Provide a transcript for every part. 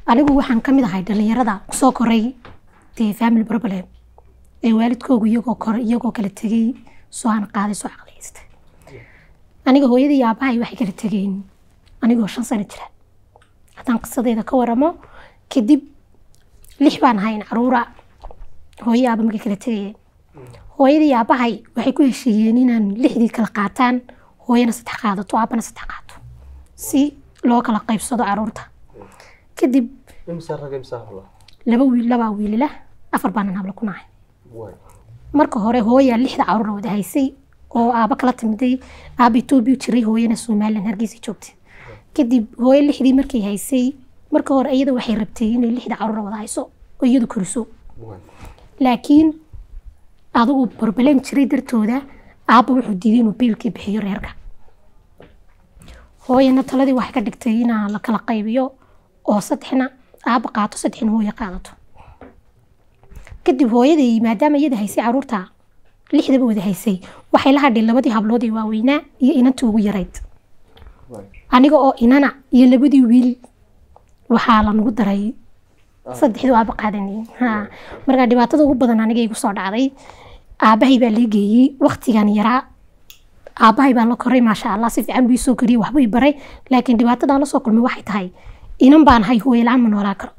anigu waxaan ka mid ahay dhalinyarada kusoo koray dee family problem ee waalidkoogu iyagoo koray iyagoo kala tegey soo aan qaaday soo caqliyaystay aniga hooyadii iyo aabbahay waxay kala tegeen anigoo shan sano jira haddaan qisadeeda ka waramo kadib lix baan ahayn caruura hooyo aaba markay kala tegayeen hooyadii iyo aabbahay waxay ku heshiiyeen inaan lixdii kala qaataan hooyana saddex qaadato aabbana saddex qaato si loo kala qaybsado caruurta kadib imsa rag imsa habla laba wiil labaa wiilila afar baanan habla ku nahay way marka hore hooyaa lixda caruura wada haysay oo aaba kala timiday aaba etoobiya jiray hooyana somalilan hargeysa joogtay kadib hooyo lixdii markay haysay marka hore iyada waxay rabtay inay lixda caruura wada hayso oo iyadu koriso way laakiin adigu barbaleen jiray dartooda aabba wuxuu diiday inuu biilkii bixiyo reerka hooyana taladii waxay ka dhigtay inaa la kala qaybiyo oo saddexna aabba qaato saddexna hooyo qaadato kadib hooyadii maadaama iyada haysay caruurta lixdaba wada haysay waxay la hadhay labadii hablood ee waaweynaa iyo inantii ugu yarayd way aniga oo inana iyo labadii wiil waxaa lanagu daray saddexdii aaba qaadanayay ha marka dhibaatada ugu badan aniga igu soo dhacday aabahay baa lee geeyey waktigan yaraa aabahay baan la koray maasha allah si fiican buu ii soo koriyey waxbuu ii baray laakiin dhibaatadaan la soo kulmay waxay tahay inan baan ahay hooyo la-aan ma noolaan karo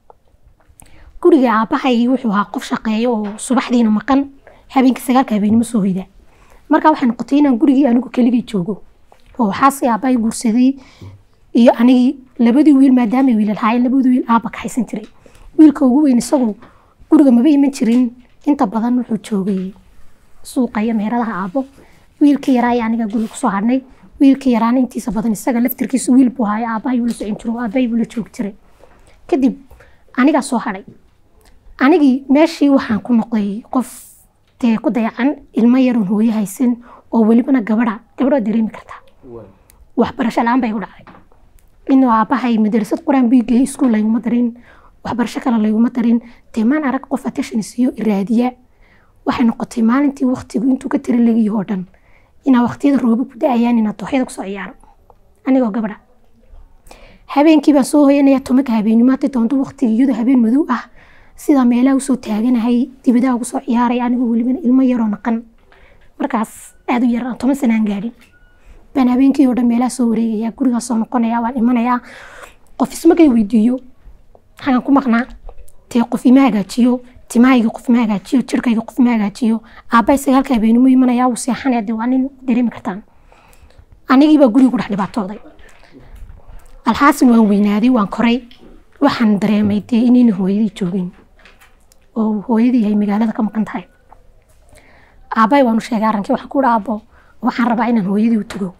guriga aabahay wuxuu ahaa qof shaqeeyo oo subaxdiina maqan habeenkii sagaalka habeenimo soo hoyda marka waxay noqotay inaan gurigii anigu keligii joogo oo waxaasi aabahay guursaday iyo anigii labadii wiil maadaama wiilal haayeen labadii wiil aaba ka haysan jiray wiilka ugu weyn isagu guriga maba iman jirin inta badan wuxuu joogay suuqa iyo meheradaha aabo wiilka yaraa iyo aniga guriga kusoo hadhnay wiilka yaraana intiisa badan isaga laftirkiisa wiil buu haayo aabahay buu la socon jiro aabahay buu la joogi jiray kadib anigaa soo hadhay anigii meeshii waxaan ku noqday qof dee ku dayacan ilmo yaroon hooyo haysan oo welibana gabadha gabadha dareemi kartaa way waxbarasho la-aan bay igu dhacday inuu aabbahay madrasad qur-aan buu geeyey iskuul layguma darin waxbarasho kale layguma darin dee maan arag qof attention siiyo iraadiya waxay noqotay maalintii waktigu intuu ka tira legiyo oo dhan inaa waqtiyada roobo ku da-ayaan inaa dooxyada kusoo ciyaaro anigoo gabadha habeenkii baan soo hoyanaya tobanka habeenimo hadday doonto waqtiga iyadoo habeen madow ah sidaa meelaha usoo taaganahay dibadaha ugu soo ciyaaray anigoo welibana ilmo yaroo naqan markaas aada u yar aan toban sanaan gaadhin baan habeenkii oo dhan meelaha soo wareegaya gurigaas soo noqonaya waan imanayaa qof ismagay weydiiyo waxaan ku maqnaa dee qof ima hagaajiyo timahayga qof ma hagaajiyo jirkayga qof ma hagaajiyo aabbahay sagaalka habeenimo imanaya wuu seexanaya dee waa nin dareemi kartaan anigiibaa guriga ku dhex dhibaatooday alxaasin waan weynaaday waan koray waxaan dareemay dee inayna hooyadii joogin oo hooyadii ay magaalada ka maqan tahay aabbahay waanu sheegay arrinkii waxaan ku dha aabbo waxaan rabaa inaan hooyadii u tago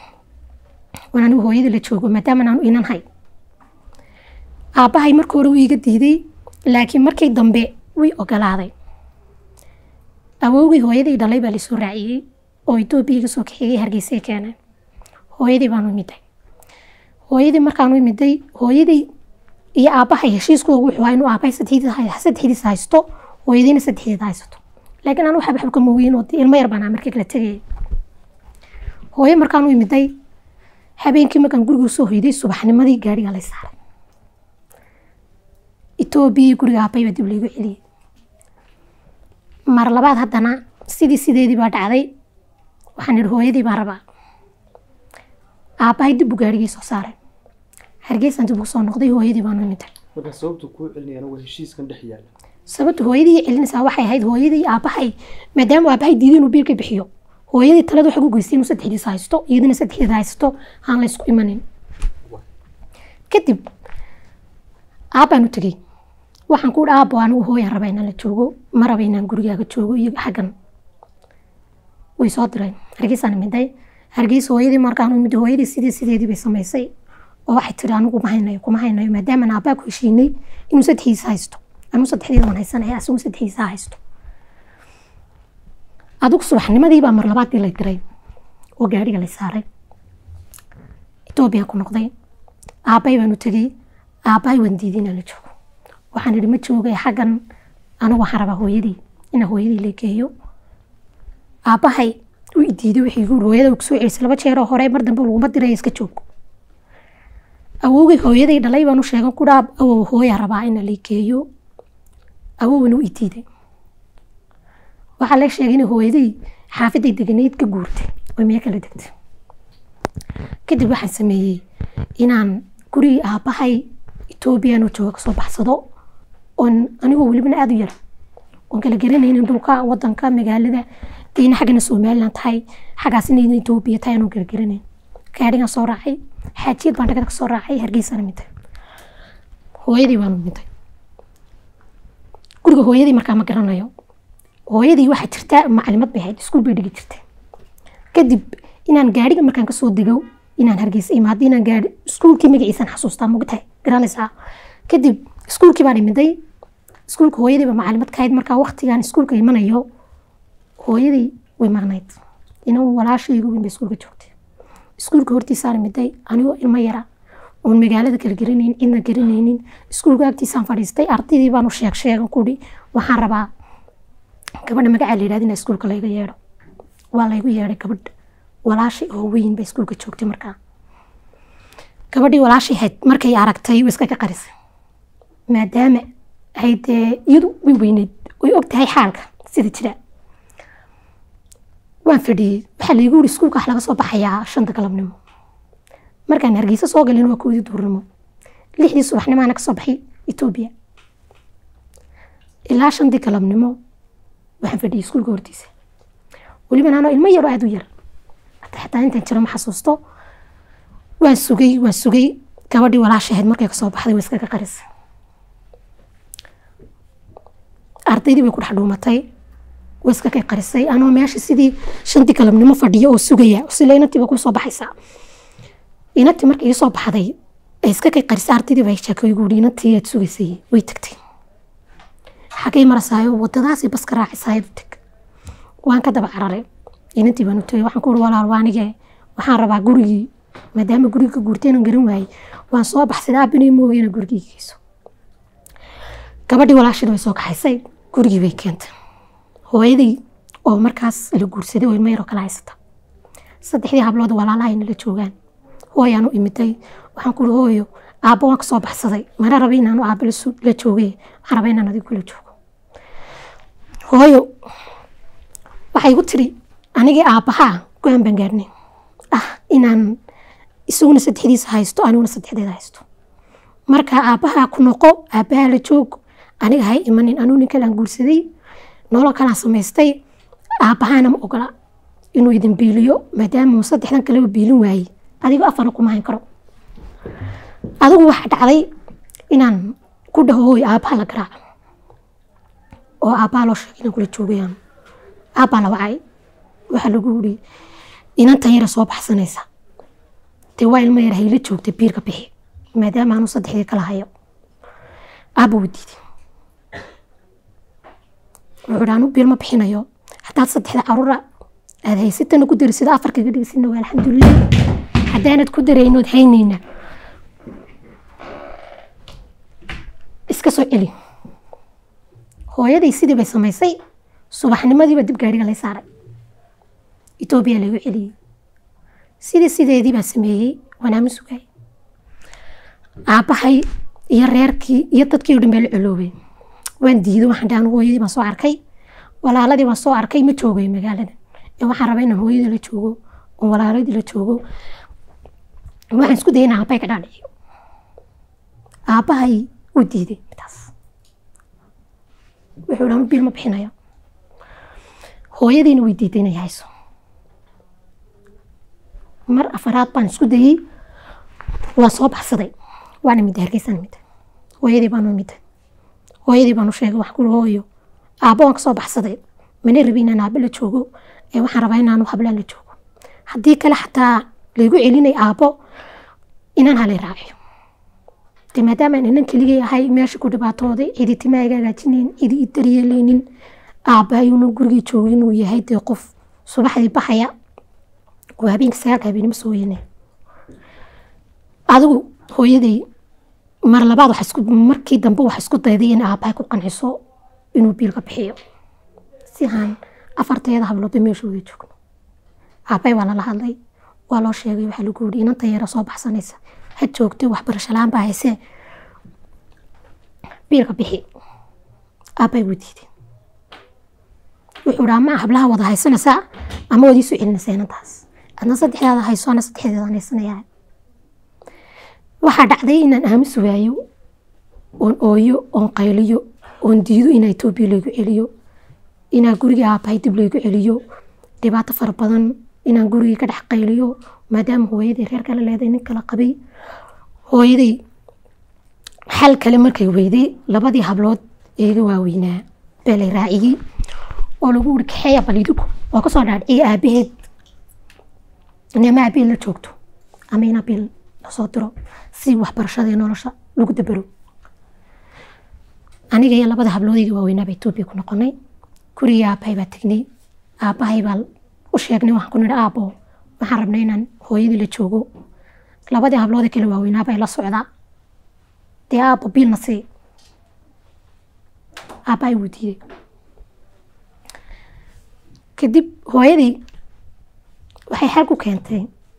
waan anigu hooyadii la joogo maadaama aanu inan hay aabbahay marka hore wuu iga diiday laakiin markii dambe way ogolaaday awowgii hooyadii dhalay baa laisoo raaciyey oo etoobiya iga soo kaxeeyey hargeysay keeneen hooyadii baanu imiday hooyadii markaanu imiday hooyadii iyo aabbahay heshiiskooda wuxuu ahaa inuu aabbahay saddexdiisa saddexdiisa haysto hooyadiina saddexdeeda haysato laakiin anu waxba xabka moogiin oo dee ilmo yar baan ahaa markii kala tegayay hooyo markaanu imiday habeenkii markaan guriga usoo hoyday subaxnimadii gaadhiga lay saaray etoobiya guriga aabbay baa dib laygu celiyey mar labaad haddana sidii sideedii baa dhacday waxaan idhi hooyadii baan rabaa aabbahay dib buu gaadhigii soo saaray hargeysaan dib ugu soo noqday hooyadii baanu imiday marka sababtu kuu celinayana waa heshiiskan dhex yaala sababta hooyadii celinaysaa waxay ahayd hooyadii iyo aabbahay maadaama aabbahay diiday inuu biilka bixiyo hooyadii talada waxay ku geystay inuu saddexdiisa haysto iyadana saddexdeeda haysto aan la isku imanin kadib aabbaan u tegey waxaan ku dha aabbo anigu hooyaan raba inaan la joogo ma raba inaan gurigaaga joogo iyo xaggan way soo direen hargeysaan imiday hargeysa hooyadii markaan imid hooyadii sidii sideedii bay samaysay oo waxay tiri anigu ma haynayo kuma haynayo maadaama aan aabbaa ku heshiinay inuu saddexdiisa haysto anigu saddexdeeda waan haysanaya asigu saddexdiisa haysto adigu subaxnimadii baa mar labaadii la diray oo gaadhiga la saaray etoobiya ku noqday aabbay baan u tegey aabbahay waan diiday inaan la joogo waxaan idhi ma joogay xaggan anigu waxaan rabaa hooyadii inaan hooyadii la geeyo aabbahay u i diiday wixii igu yiri hooyada kusoo celisay laba jeeroo hore mar dambe laguma diraya iska joog awowgay hooyaday dhalay baan u sheegan ku dhaa awow hooyaa rabaa ina la geeyo awowna u itiiday waxaa la sheegay in hooyaday xaafaday deganayd ka guurtay oo meel kala degtay kadib waxaan sameeyey inaan gurigii aabbahay etoobiyan oo jooga kasoo baxsado oon anigoo welibana aada u yar oon kala garanaynin dhulka wadanka magaalada dayna xaggana somalilan tahay xaggaasina etoobiya tahay anoo kala garanayn gaadhigan soo raacay xaajiyad baan dhagada kasoo raacay hargeysana mintay hooyadii baan mintay guriga hooyadii markaa ma garanayo hooyadii waxaa jirta macalimad bay ahayd iskuul bay dhigi jirtay kadib inaan gaadhiga markaan kasoo dego inaan hargeysa imaado inaan gaadhi iskuulkii magaciisaan xasuustaa mogtahay garanaysaa kadib iskuulkii baan imiday iskuulka hooyadii baa macalimad ka ahayd markaa waqtigaan iskuulka imanayo hooyadii way maqnayd inan walaashaygu weyn bay iskuulka joogtay iskuulka hortiisaan imiday anigoo ilmo yara oon magaalada kala garanaynin cidna garanaynin iskuulka agtiisaan fadhiistay ardaydii baan u sheeg sheegan kudhi waxaan rabaa gabadha magacaa la yidhahda inaa iskuulka layga yeedho waa laygu yeedhay gabadh walaashay oo weyn bay iskuulka joogtay markaa gabadhii walaashay ahayd markay aragtay way iska ka qarisay maadaama ay dee iyadu way weyneyd way og tahay xaalka sida jira waan fadhiyey waxaa laygu yiri iskuulka wax laga soo baxayaa shanta galabnimo markaan hargeysa soo galin waa koodii duurnimo lixdii subaxnimo ana kasoo baxay etoobiya ilaa shantii galabnimo waxaan fadhiyey iskuulka hortiisa weliba anoo ilmo yaroo aada u yar xataa intaan jiro ma xasuusto waan sugay waan sugay gabadhii walaasha ahayd markay kasoo baxday way iskaga qarisay ardaydii bay ku dhex dhuumatay way iskaga qarisay anoo meesha sidii shantii galabnimo fadhiyo oo sugaya sila inantiiba kusoo baxaysaa inantii markay ii soo baxday ay iska kay qarisay ardaydii baa sheekay igu yidhi inantii aad sugaysay way tagtay xagay marasaayo wadadaasay baska raacisaayo tag waan ka daba cararay inantii baan u tagay waxaan ku uri walaal waa anige waxaan rabaa gurigii maadaama guriga ka guurtay inaan garan waayey waan soo baxsaday aabinay mooga inaan gurigii geyso gabadhii walaashada way soo kaxaysay gurigii bay keentay hooyadii oo markaas la guursaday oo ilmo yaroo kala haysata saddexdii hablood walaalaha ay nala joogaan hooyaan u imiday waxaan ku uri hooyo aabbo waan kasoo baxsaday mana raba inaanu aabbo la joogay waxaan raba inaan adigu kula joogo hooyo waxay igu tiri anigii aabbahaa go-aan baan gaarnay ah inaan isaguna saddexdiisa haysto aniguna saddexdeeda haysto marka aabbahaa ku noqo aabbahaa la joog aniga hay imanin anuu nin kalaan guursaday nolol kalaan samaystay aabbahaana ma ogola inuu idin biiliyo maadaama uu saddexdan kaleba biilin waayey adigoo afarna kuma hayn karo adigu waxaa dhacday inaan ku dhaho hooy aabbaha la garaaco oo aabbaha loo sheegay inaan kula joogayaan aabbaa la wacay waxaa lagu yiri inantan yara soo baxsanaysa dee waa ilmo yar hayla joogta biirka bixi maadaama aanu saddexdii kala hayo aabba wuu diiday wuxuu anu biir ma bixinayo haddaad saddexda caruura aad haysatana ku dari sida afarkaga dhigisina waa alxamdulilah haddaanad ku daraynood haynayna iska soo celi hooyaday sidii bay samaysay subaxnimadiiba dib gaadhiga lay saaray etoobiya lagu celiyey sidii sideedii baa sameeyey wanaama sugay aabbahay iyo reerkii iyo dadkii o dhan baa la coloobay waan diiday waxaan dhahan hooyadii baan soo arkay walaaladii baan soo arkay ma joogay magaalada ee waxaan rabaa inaan hooyadii la joogo oon walaaladii la joogo waxaan isku dayay inaan aabbahay ka dhaadhiciyo aabbahay wuu diiday midaas wuxuu dhan biil ma bixinayo hooyadiina way diiday inay hayso mar afaraad baan isku dayey waan soo baxsaday waan imid hargeysaan imid hooyadii baan u imid hooyadii baan u sheegay wax kuli hooyo aabbo waan kasoo baxsaday mana rabi inaan aabbo la joogo ee waxaan rabaa inaanu hablaan la joogo haddii kale xataa laygu celinay aabbo inaan halay raaciyo de maadaama aan inan keligay ahay meesha ku dhibaatooday cidi timaa iga hagaajinayn cidi i daryeelaynin aabba ayuuna gurigii joogay inuu yahay dee qof subaxdii baxaya oo habeenka sagaalka habeenimo soo yeynay adigu hooyaday mar labaad waxa isku markii dambe waxa isku dayday in aabbahay ku qanciso inuu biilka bixiyo si aan afarteeda habloodba meeshooda joogno aabbahay waa lala hadlay waa loo sheegay waxaa lagu yidhi inanta yara soo baxsanaysa ha joogtay waxbarasho la-aan baa haysee biilka bixi aabbay wuu diiday wuxuu dhaa ma hablaha wada haysanaysaa ama wada iisu celinaysaa inantaas adna saddexdaada hayso ana saddexdeedaan haysanayaa waxaa dhacday inaan aamusi waayo oon ooyo oon qayliyo oon diido inaa etoobiya laygu celiyo inaa gurigii aabbahay dib laygu celiyo dhibaato fara badan inaan gurigii ka dhex qayliyo maadaama hooyadii reer kale leedahay nin kala qabay hooyaday xal kale markay weyday labadii hablood ee iga waaweynaa baa lay raaciyey oo lagu wuri kaxeeya balidigu oo kasoo dhaadhiciya aabaheed inama aabaheed la joogto ama ina bil lasoo diro si waxbarashada iyo nolosha lagu dabaro aniga iyo labada habloodayga waaweynaa baa etoobiya ku noqonay gurigii aabbahay baa tegnay aabbahay baa u sheegnay waxaan ku nidhi aabbo waxaan rabnay inaan hooyadii la joogo labadii habloodee kale waaweynaa bay la socdaa dee aabbo biilna sii aabbahay wuu diiday kadib hooyadii waxay xal ku keentay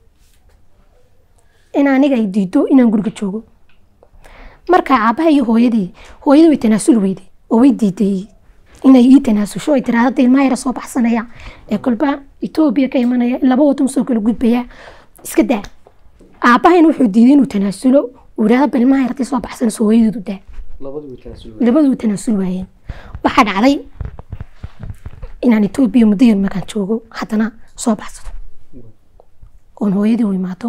in aniga ay diido inaan guriga joogo marka aabbaha iyo hooyadii hooyadii way tanaasul weyday oo way diiday inay ii tanaasusho ay tiraahdo hadda ilmaha yara soo baxsanaya ee kolba etoobiya ka imanaya laba wadan soo kala gudbaya iska daa aabbahayna wuxuu diiday inuu tanaasulo uu yidhahdo bal ilmaha yartay soo baxsanayso hooyadeedu daa labadii way tanaasul labadu way tanaasul waayeen waxaa dhacday inaan etoobiya muddo yar markaan joogo haddana soo baxsado oon hooyadii u imaado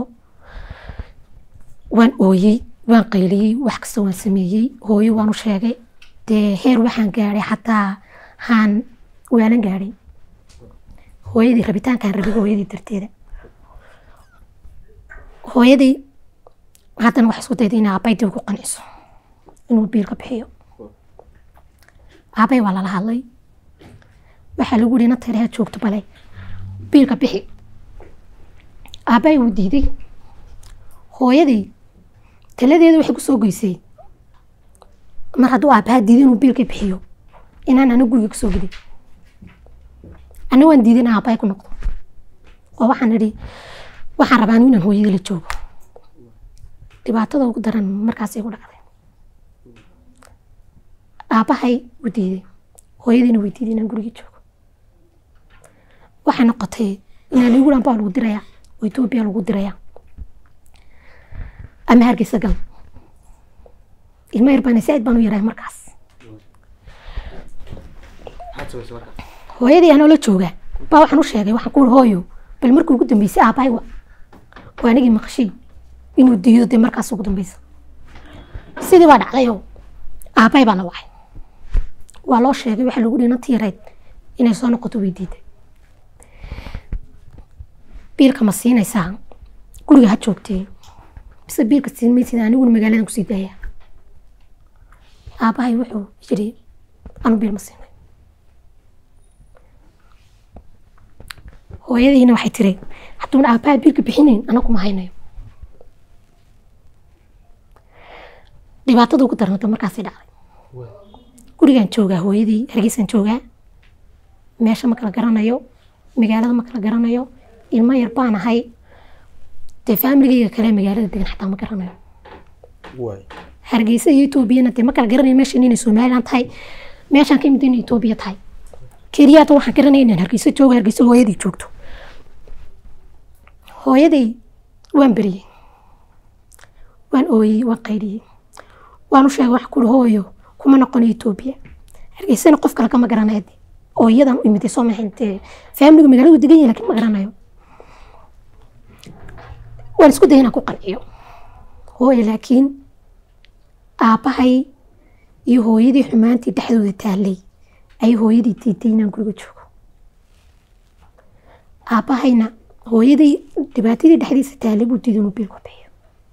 waan ooyey waan qayliyey wax kasta waan sameeyey hooyo waan u sheegay dee heer waxaan gaadhay xataa haan waalan gaadhay hooyadii rabitaankaan rabay hooyadii darteeda hooyadii haddana waxay isku dayday inay aabbay dib ugu qanciso inuu biilka bixiyo aabbay waa lala hadlay waxaa lagu yihi inanta yareha joogto bale biilka bixi aabbay wuu diiday hooyadii taladeeda waxay kusoo geysay mar hadduu aabbaha diiday inuu biilka bixiyo inaan ana guriga kasoo gelin ana waan diiday inaan aabbahay ku noqdo oo waxaan idhi waxaan rabaa anigu inaan hooyadii la joogo dhibaatada ugu daran markaasay ku dhacday aabbahay wuu diiday hooyadiina way diiday inaan guriga joogo waxay noqotay inaan igu dhan baa lagu diraya oo etoobiya lagu diraya ama hargeysa gal ilmo yar baan saaid baan u yarahay markaas maxaad samaysay marka hooyadii anoo la jooga baa waxaan u sheegay waxaan ku uri hooyo bal markii ugu dambeysay aabbahay wa waa anigii maqashay inuu diido dee markaas ugu dambeysa sidii baa dhacdayoo aabbahay baa la wacay waa loo sheegay waxaa lagu dhihi nanti yarayd inay soo noqoto way diiday biilka ma siinaysaa guriga ha joogtee bise biilka siin maysid aniguna magaaladan kusii daaya aabbahay wuxuu yidhi anu biil ma siinay hooyadiina waxay tiri hadduuna aabbaha biilka bixinayn anagu ma haynayo dhibaatada ugu darnata markaasay dhacday gurigaan joogaa hooyadii hargeysaan joogaa meesha ma kala garanayo magaalada ma kala garanayo ilmo yar baan ahay dee faamiligayga kale magaalada degan xataa ma garanayo waay hargeysa iyo etoobiyana dee ma kala garanayo meeshan inay somalilan tahay meeshaan ka imid inay etoobiya tahay keliyaata waxaan garanaya inaan hargeysa joogo hargeysa hooyadii joogto hooyaday waan beriyey waan ooyey waan qayliyey waan u sheegay wax kuri hooyo kuma noqonayo etoobiya hargeysana qof kale kama garanayo dee oo iyadan u imiday soo maxayn dee faamiliga magaaladu degan yahay laakiin ma garanayo waan isku dayay inaan ku qanciyo hooyo laakiin aabbahay iyo hooyadii xumaantii dhexdooda taallay ayay hooyadii diiday inaan guriga joogo aabbahayna hooyadii dhibaatadii dhexdiisa taallay buu diiday inuu biilku bixiyo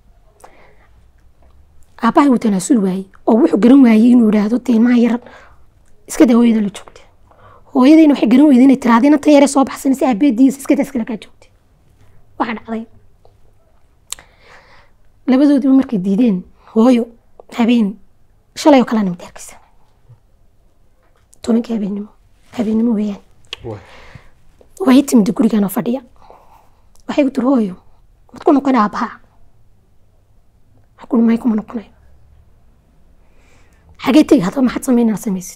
aabbahay wuu tanaasul waayey oo wuxuu garan waayey inuu yidhaahdo dee ilmaha yar iska daa hooyada la joogta hooyadiina waxay garan weyday inay tiraahdo inanta yare soo baxsanaysa aabeediisa iska daa iskala kaa joogta waxaa dhacday labadoodiba markay diideen hooyo habeen shalay oo kalena mid hargeysa tobankii habeennimo habeennimo weeyaan waay way timid gurigaan oo fadhiya waxay ku tiri hooyo mad ku noqon aabbaha waxaan ku may kuma noqonayo xagee tegi haddaba maxaad samayn inaad samaysid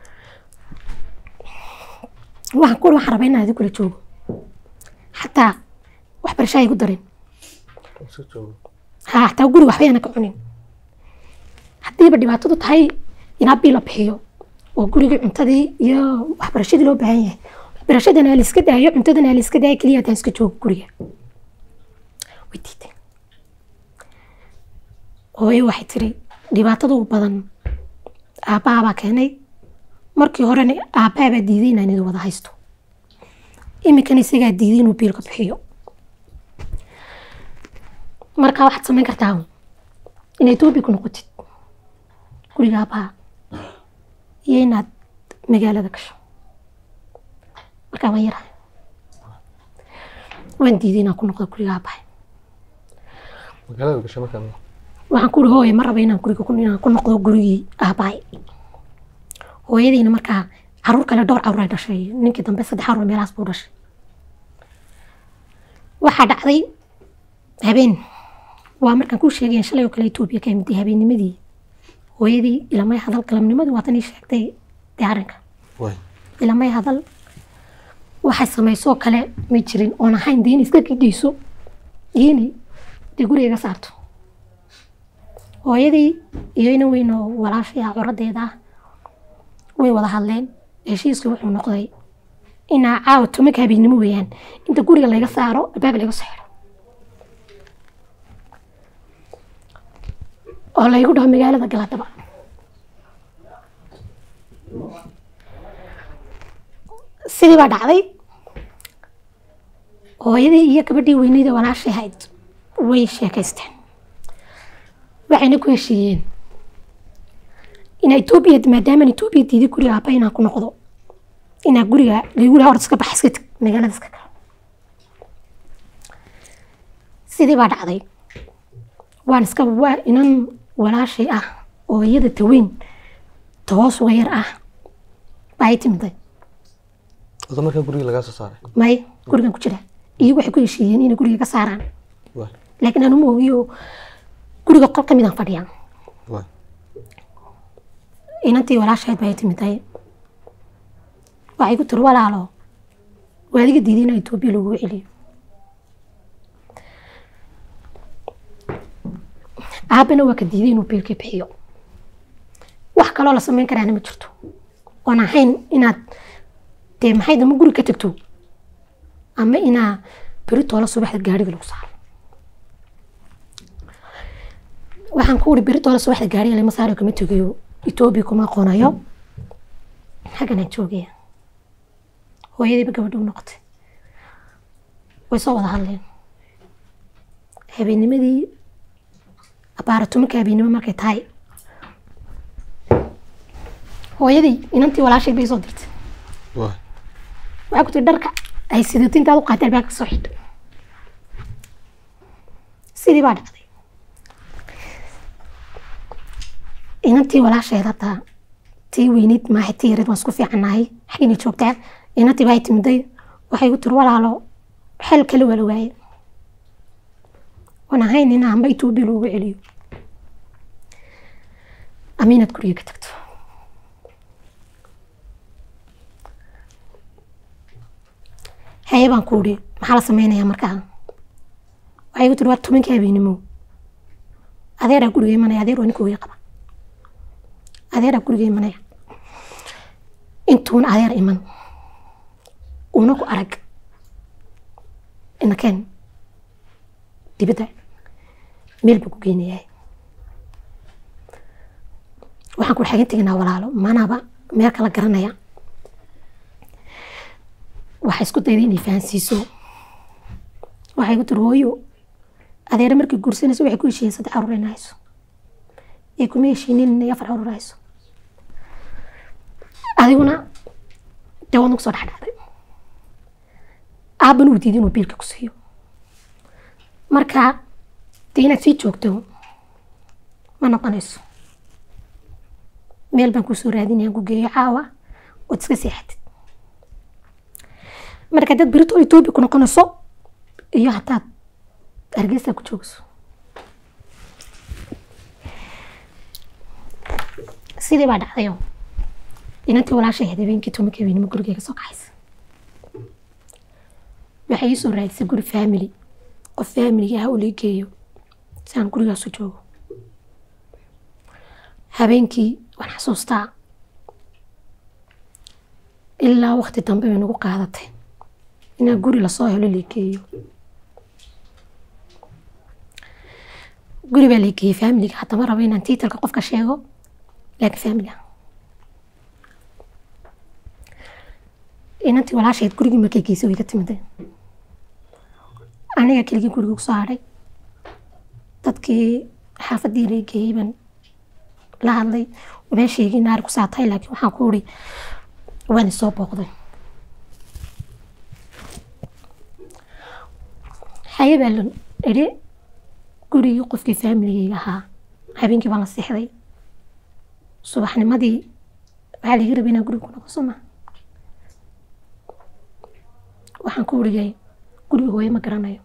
waxaan ku waxaan rabaa inaan idin kula joogo xataa waxbarasho ay igu darin iska joogo ha xataa guri waxba yana ka cunin haddiiba dhibaatadu tahay inaa bii la bixiyo oo gurigii cuntadii iyo waxbarashadii loo baahan yahay waxbarashadana la iska daayo cuntadana la iska daayo keliya haddaan iska joogo guriga way diiday hooyo waxay tiri dhibaatadu badan aabbahabaa keenay markii horena aabbahabaa diiday inaan idin wada haysto iminkana isagaa diiday inuu biilka bixiyo markaa waxaad samayn kartaa inaad etoobiya ku noqotid guriga aabbaha iyo inaad magaalada gasho markaa waan yarahay waan diiday inaan ku noqdo guriga aabbaha magaalada gashay markaa waxaan ku uri hooye ma raba inaan guriga ku- inaan ku noqdo gurigii aabbahay hooyadiina markaa caruur kale dhowr caruur ay dhashay ninkii dambe saddex caruur meelahaas buu dhashay waxaa dhacday habeen waa markaan kuu sheegayan shalay oo kale etoobiya ka imid habeennimadii hooyadii ilamay hadal galabnimadii waatan ii sheegtay dee arrinka way ilamay hadal waxay samaysoo kale ma jirin oon ahayn dee in iska gidhayso iyo inay dee guriga iga saarto hooyadii iyo ina weyn oo walaashay ah coradeeda ah way wada hadleen heshiiskii wuxuu noqday inaa caawa tomanka habeennimo weeyaan inta guriga layga saaro albaab layga soo xiro oo laygu dhaho magaalada galadaba sidii baa dhacday hooyadii iyo gabadhii weyneyda walaashay ahayd way sheekaysteen waxayna ku heshiiyeen inaa etoobiya maadaama etoobiya diiday guriga aabba inaan ku noqdo inaa guriga laygu dhaha orod iska bax iska teg magaalada iska galo sidii baa dhacday waan iska waa inan walaashay ah oo iyada taweyn ta hoos uga yar ah baa ay timiday wada markaa guriga lagaa soo saaray may gurigan ku jira iyagu waxay ku heshiiyeen inay guriga ka saaraan way laakiin anuma ogiyo guriga qol ka midaan fadhiyaa way inantii walaashayd baa ay timiday waxay ku tiri walaalo waa adiga diiday inaa etoobiya lagugu celiyo aabbana waa ka diiday inuu biilkii bixiyo wax kaloo la samayn karaana ma jirto oon ahayn inaad dee maxay dama guri ka tagto ama inaa beri toola subaxda gaariga lagu saaro waxaan ku uri beri toola subaxda gaariga lama saaro kama tegayo etoobiya kuma aqoonayo xagganaan joogaya hooyadiiba gabadha u noqotay way soo wada hadleen habeennimadii abaara tobanka habeennimo markay tahay hooyadii inantii walaashay bay soo dirtay way waxay ku tiri dharka ay sidato intaad u qaatay albaabka soo xidho sidii baa dhacday inantii walaasheed hadda tii weyneyd maaha tii yareed waan isku fiicannahay xaggina joogtaa inantii baa ay timiday waxay ku tiri walaalo xel kale waa la waaye waan ahayn in amba etoobiya loogu celiyo ama inaad guriga ka tagto haye baan ku uri maxaa la sameynayaa markaa waxay ku tiri waa tobankii habeenimo adeeraa guriga imanaya adeer waa ninka hooyo qaba adeeraa guriga imanaya intuuna adeer iman una ku arag inakeen dibadda meel buu ku geynayaa waxaan ku xagan teginaa walaalo manaba meel kala garanaya waxay isku dayday inay fahansiiso waxay ku tiri hooyo adeere markay guursanayso waxay ku heshiiyeen saddex caruur inay hayso ee kuma heshiinin inay afar caruur hayso adiguna dee waad nagu soo dhexdhacday aabbana uu diiday inuu biilka ku siiyo marka dee inaad sii joogto ma noqonayso meel baan kusoo raadinaya ku geeyo caawa ood iska seexatid marka dad berito etoobiya ku noqonayso iyo hataad hargeysa ku joogso sidii baa dhacdayo inantii walaashay ahayd habeenkii tobanka habeenimo gurigeyga soo kaxaysa waxay ii soo raadisay guri family qof familiga ah oo lii geeyo si aan gurigaasu joogo habeenkii waan xasuustaa ilaa waqti dambe bay nagu qaadatay inaan guri lasoo helo lii geeyo guri baa lii geeyey familiga haddama rabo inaan tiitalka qofka sheego laakiin familiga inantii walaashayd gurigii markay geysay way ka timideen aniga keligii guriga kusoo hadhay dadkii xaafadii lii geeyey baan la hadlay uma sheegin naari ku saatahay laakiin waxaan ku uri waan isoo booqday haye baa la idhi gurigii qofkii faamiligeyga ahaa habeenkii baan la seexday subaxnimadii waxaa laga rabay inaan guriga ku noqo soo ma waxaan ku urigay guriga hooye ma garanayo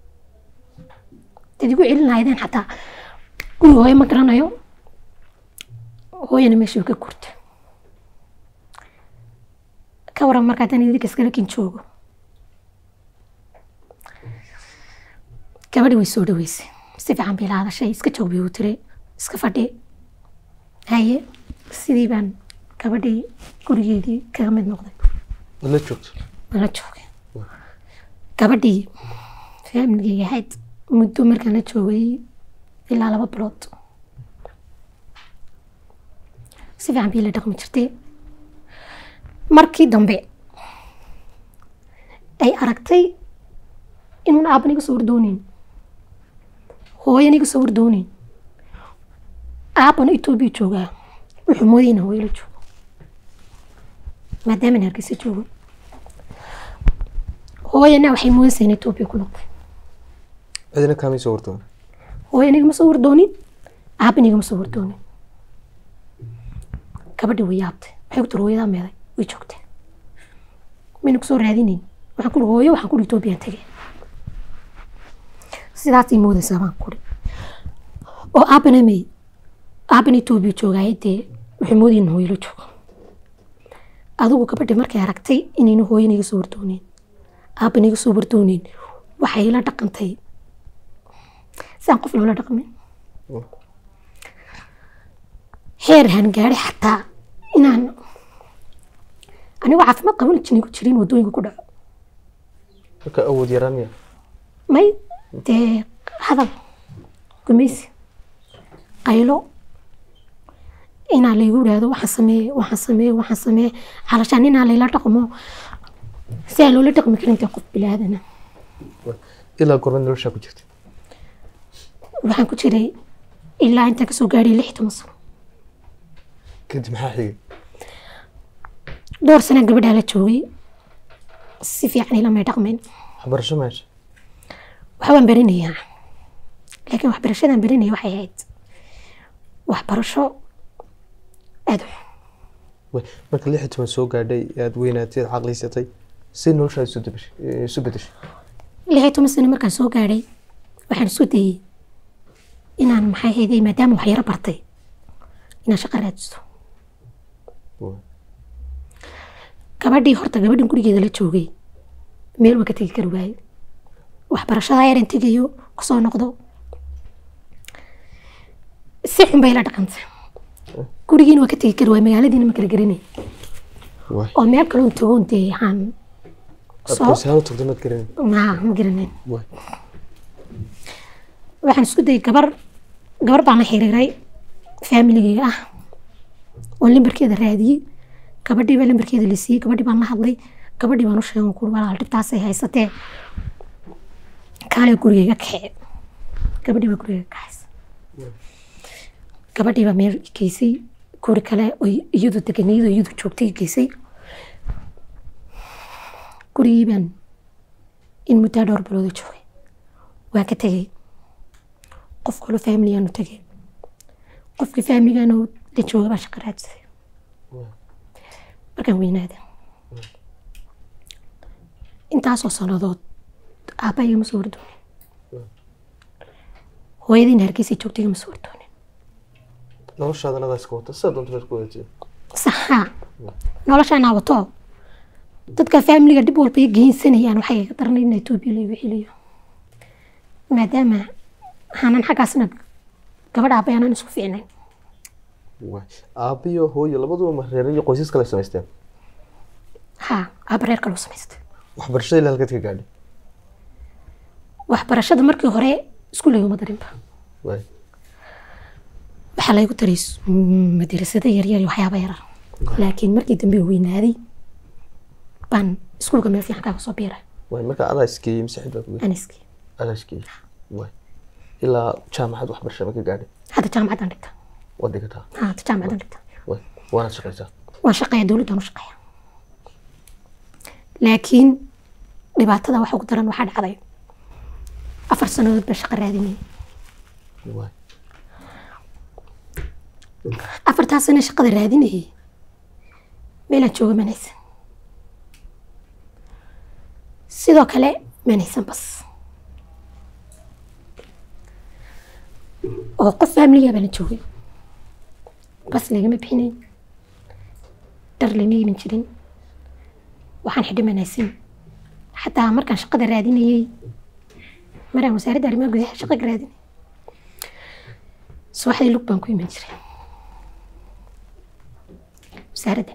dad igu celin lahaydeen xataa guriga hooye ma garanayo hooyana meeshii ka gurta ka waran marka haddaan idinka iskala kin joogo gabadhi way soo dhaweysay si fiican bay la hadashay iska joog bay u tiri iska fadhi haye sidii baan gabadhii gurigeedii kaga mid noqday Wad la joogto waan la joogay gabadhii faamiligeyga ahayd muddo markaan la joogay ilaa laba bilood si fiican bii la dhaqmi jirtay markii dambe ay aragtay inuun aaban iga soo wardooneyn hooyan iga soo wardooneyn aabana etoobiya joogaa wuxuu moodayay inaan hooyo la joogo maadaaman hargeysa joogo hooyana waxay moodaysaa in etoobiya ku noqday cidina kaamay soo wardoon hooyan igama soo wardoonin aaban igama soo wardoonin gabadhi way yaabtay waxay ku tiri hooyadaa meeday way joogtay mayna kusoo raadinayn waxaan kuri hooyo waxaan kuri etoobiya tegay sidaasay moodaysaa baan kuri oo aabana may aaban etoobiya joogaaye dee waxay moodayeen in hooyo la joogo adigu gabadhi markay aragtay inayna hooyana iga soo wardooneyn aaban iga soo wardooneyn waxay la dhaqantay si aan qof loola dhaqmin heer hangaari xataa inaan anigoo caafimaad qaban jinigu jirin wadooyinka ku dhaco marka awood yaraan miya may dee hadal gumaysi qaylo inaa laygu idhaahdo waxaan sameeye waxaan sameeye waxaan sameeye calashaan inaa layla dhaqmo si aan loola dhaqmi karin dee qof bilaadana ilaa gormad noloshaa ku jirta waxaan ku jiray ilaa intaan kasoo gaadhay lix iyo toban sano kadib maxaa xigay dhowr sanaa gabadhaa la joogay si fiican ilamay dhaqmeen waxbarasho meesha waxbaan baranayaa laakiin waxbarashadaan baranaya waxay ahayd waxbarasho aada u xun Way, marka lix iyo toban soo gaadhay aad weynaatay aad caqliysatay si noloshaada isu dabashay eh, isu bedeshay lix iyo toban sano markaan soo gaadhay waxaan isku dayey inaan maxay hayday maadaama wax yaro bartay inaan shaqo raadisto Way. gabadhii horta gabadhan gurigeeda la joogay meel waa ka tegi kari waaye waxbarashada yaran tegayo kusoo noqdo si xun bay la dhaqantay gurigiina waa ka tegi kari waaye magaaladiina ma kala garanay Way. oo meel kaloon tagoon dee waxaan soo Aqoonsi ahaan u tagtay maad garanay ma ma garanayn Way. waxaan isku dayay gabar gabar baan la xiriiray faamiligeyga ah oo lambarkeeda raadiyey gabadhii baa lambarkeeda la siiyey gabadhii baan la hadlay gabadhii baan u sheegay kuri walaal dhibtaasay haysatee kaalee gurigeyga kaxee gabadhii baa gurigeyga kaxaysa gabadhii baa meel i geysay guri kale oo iyadu deganiyadu iyadu joogtay i geysay gurigii baan in muddaa dhowr bilooda joogay waan ka tegey qof kaloo faamiligaanu tegey qofkii faamiligaanu la jooga baan shaqo raadsaday markaan weynaada intaasoo sannadood aabba igama soo wardoonin hooyadiina hargeysa joogta igama soo wardoonin noloshaadana adaa iska wata sida doonta baad ku wadatiin saxa noloshaanaa wato dadka faamiliga dhib walba i geysanayaan waxay iga daranay in etoobiya laigu celiyo maadaama aanan xaggaasna gabadh aabay aanan isku fiicnayn waay aabiyo hooyo labaduba ma reer iyo qoysas kale samaysteen ha aaba reer kaloo samaystay waxbarashada ilaa halkeed ka gaadhay waxbarashada markii hore iskuul layguma darinba waay waxaa laygu daray s- madrasado yaryar iyo waxyaaba yarar laakiin markii dambe weynaaday baan iskuulka meel fiican kaaga soo biiray waay marka adaa iskeeyey mise xid baa ku aniskii adaa iskeeyey waay ilaa jaamacad waxbarasha ma ka gaadhay hadda jaamacaddaan dhigta waad dhigataa ha hadda jaamacaddaan dhigta waay waanaad shaqaysaa waan shaqeeya dowladdaan u shaqeeya laakiin dhibaatada waxa ugu daran waxaa dhacday afar sannadood baa shaqo raadinayay waay afartaa sano shaqada raadinayay meelaan jooga manaysan sidoo kale manaysan bas oo qof faamiliga baana joogay bas lagama bixinayn dhar lama iibin jirin waxaan xidhi manaysan xataa markaan shaqada raadinayay maraan wasaaradda arrimaha gudaha shaqa ka raadinay subaxdii lug baan ku iman jiray wasaaradda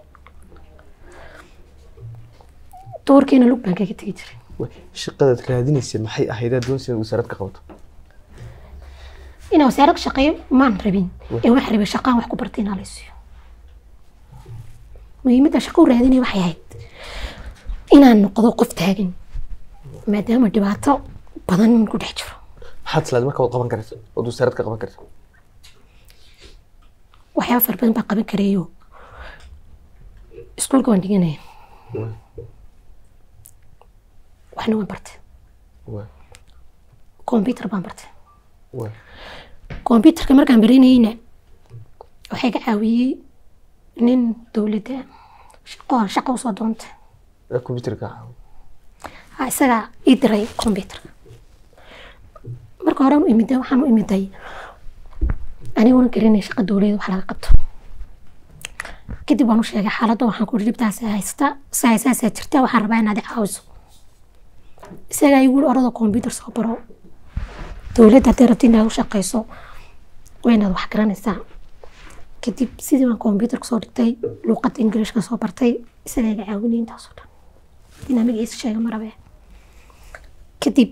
duurkiina lug baan kaga tegi jiray waay shaqadaad raadinaysa maxay ahayd aad doonaysa inaad wasaarad ka qabato inaan wasaarad ka shaqeeyo maan rabin ee waxaan rabay shaqaan wax ku bartay inaa laysiiyo muhiimadda shaqo u raadinaya waxay ahayd inaan noqdo qof taagan maadaama dhibaato badan ku dhex jiro maxaad islaad marka waad qaban karta ood wasaarad ka qaban karta waxyaaba fara badan baan qaban karayo iskuulka waan dhiganaya waay waxna waan bartay waay combyutar baan bartay waay combyutarka markaan baranayeyna waxay ka caawiyey nin dowladda shaqo shaqo usoo doontay ee computerka caawi ha isagaa ii diray combyutarka marka hore u imiday waxaan u imiday aniguna garanay shaqa dowladeed wax laga qabto kadib waan u sheegay xaaladda waxaan ku dhibtaas haysta saa saasaa jirta waxaan rabaa inaad i caawiso isagaa igu yiri orada combyutar soo baro dowladda haddii rabti inaad u shaqayso waa inaad wax garanaysaa kadib sidii baan combyutar kusoo dhigtay luuqadda ingiliishka soo bartay isagaa iga caawinay intaasoo dhan inaa magaciisa sheega ma rabe kadib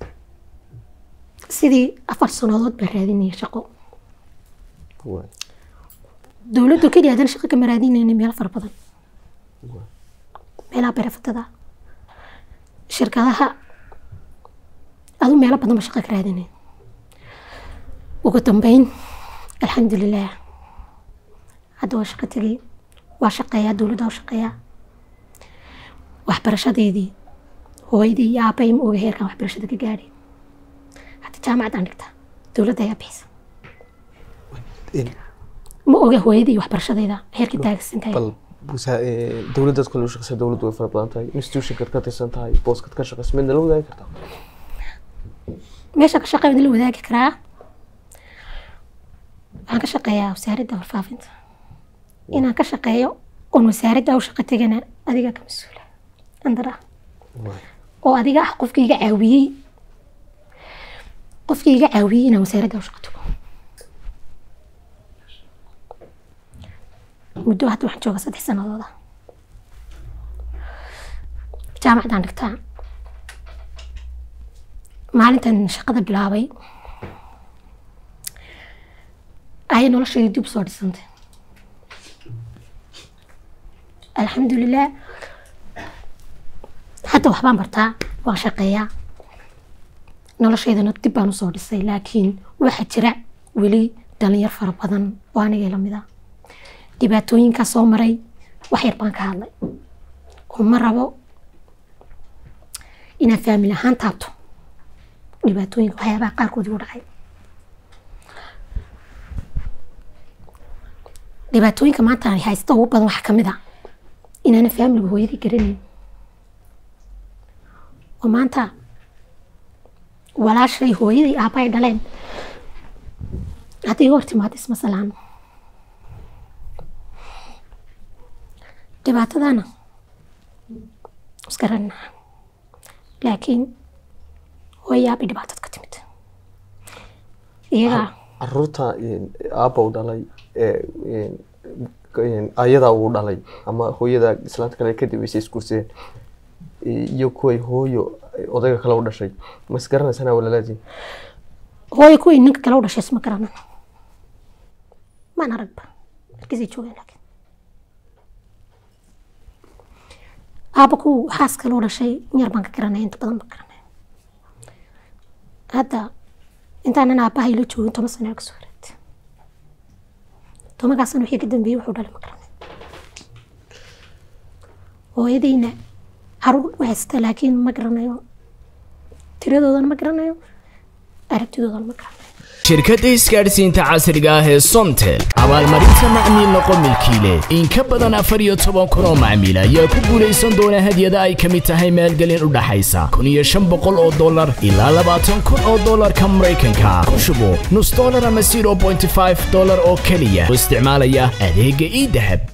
sidii afar sannadood baan raadinayay shaqo waay dowladdu keliya haddana shaqo kama raadinayna meel fara badan meelaha berefatada shirkadaha adu meelo badan ba shaqo ka raadinay ugu dambeyn alxamdulilah hadda waa shaqo tegay waa shaqeeyaa dowladda waa shaqeeyaa waxbarashadeedii hooyadii iyo aabay ma oga heerkan waxbarashada ka gaadhay hadda jaamacaddaan dhigtaa dowladda ayaa bixisa In- ma oga hooyadii iyo waxbarashadeeda heerkii taagsan tahay bal wasa- ee, dowladdaad kale u shaqeysa dowladdu way fara badan tahay institutionkaad ka tirsan tahay booskaad ka shaqeysa midna la wadaagi kartaa meesha ka shaqeeya idin la wadaagi karaa waxaan ka shaqeeyaa wasaaradda warfaafinta inaan ka shaqeeyo oon wasaaradda u shaqo tegana adiga ka mas-uula andara waay oo adiga ah qofkii iga caawiyey qofkii iga caawiyey inaan wasaaradda u shaqo tago muddo hadda waxaan jooga saddex sanadooda jaamacaddaan dhigtaa maalintan shaqada bilaabay ayay noloshayda dib usoo dhisantay alxamdulilah hadda waxbaan bartaa waan shaqeeyaa noloshaydana dib baan usoo dhisay laakiin waxaa jira weli dhalinyar fara badan oo anigay lamid a dhibaatooyinkaa soo maray wax yar baan ka hadlay oo ma rabo inaan faamil ahaan taabto dhibaatooyinka waxyaabaha qaarkood igu dhacay dhibaatooyinka maanta ay haysta ugu badan waxaa kamid a inaana faamiliga hooyadii garanayn oo maanta walaashay hooyadii aabba ay dhaleen hadday iga hor timaado isma salaano dhibaatadana isgaranaa laakiin hooyaabay dhibaatad ka timid iyagaa caruurta aabba u dhalay ayadaa uu dhalay ama hooyada islaanta kale kadib aysa isguursadeen iyo kuway hooyo odayga kale u dhashay ma isgaranaysana walalaadiin hooyo kuwii ninka kale u dhashay isma garanan maan aragba markiisay joogeen laakiin aabba kuw xaas kale u dhashay yar baan ka garanaya inta badan baan garanaya hadda intaanan aabbahay la joogin toban sano kasoo wareegtay tobankaa sano wixii ka dambeeyey wuxuu dhalay ma garanay hooyadayna caruur u haysta laakiin ma garanayo tiradoodana ma garanayo aragtidoodana ma garanayo shirkadda isgaadhsiinta casriga ah ee somtel abaalmarinta macmiil noqo milkiile in ka badan afar iyo toban kun oo macmiil ayaa ku guulaysan doona hadyada ay ka mid tahay maalgelin u dhaxaysa kun iyo shan boqol oo dollar ilaa labaatan kun oo dollarka maraykanka ku shubo nus dollar ama zero point five dollar oo keliya oo isticmaalaya adeegga ii dahab